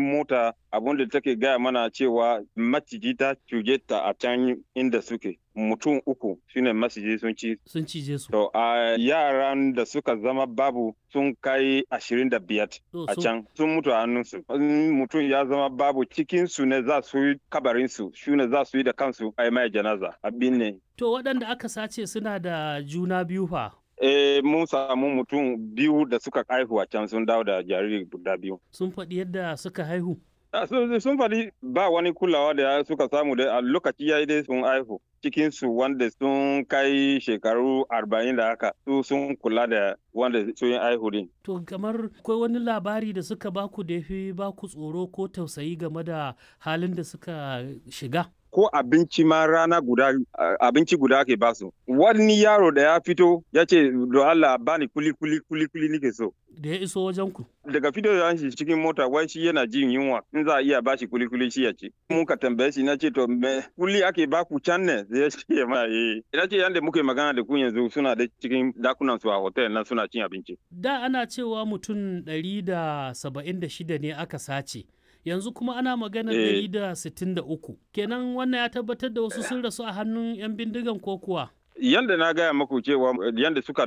mota abun da take gaya mana cewa maciji ta cuje ta a can inda suke mutum uku shine maciji sun ci sun cije su to a yaran da suka zama babu sun kai ashirin da biyar To, a sun- can sun mutu a hannunsu in mutum ya zama babu cikin su ne za su yi kabarin su shi ne za su yi da kansu a yi mai janaza abin ne to waɗanda aka sace suna da juna biyu fa eh mun samu mutum biyu da suka haihu a can sun dawo da jariri guda biyu sun faɗi yadda suka haihu Ah, sun sun faɗi ba wani kulawa da suka samu da a lokaci ya yi dai sun haihu cikinsu wanda sun kai shekaru arba'in da haka su sun kula da wanda sun yi haihu din. to kamar akwai wani labari da suka baku da ya fi baku tsoro ko tausayi game da halin da suka shiga Ko abinci ma rana guda ah, abinci guda ake basu. Wani yaro da ya fito ya ce do Allah bani kuli kuli kuli kuli nike so. da ya iso wajen ku Daga fito da shi cikin mota wai shi yana jin yunwa in za a iya bashi kuli kuli shi ya ci. Mun ka tambaye shi na ce to me kuli ake baku can ne sai ya ce ma eh. Ina ce yanda muke magana da ku yanzu suna da cikin dakunan su a hotel na suna cin abinci. da ana cewa mutum 176 ne aka sace yanzu kuma ana maganar Eh. 163 kenan wannan ya tabbatar da wasu sun rasu a hannun 'yan bindigan ko kuwa Yanda na gaya maku cewa yanda suka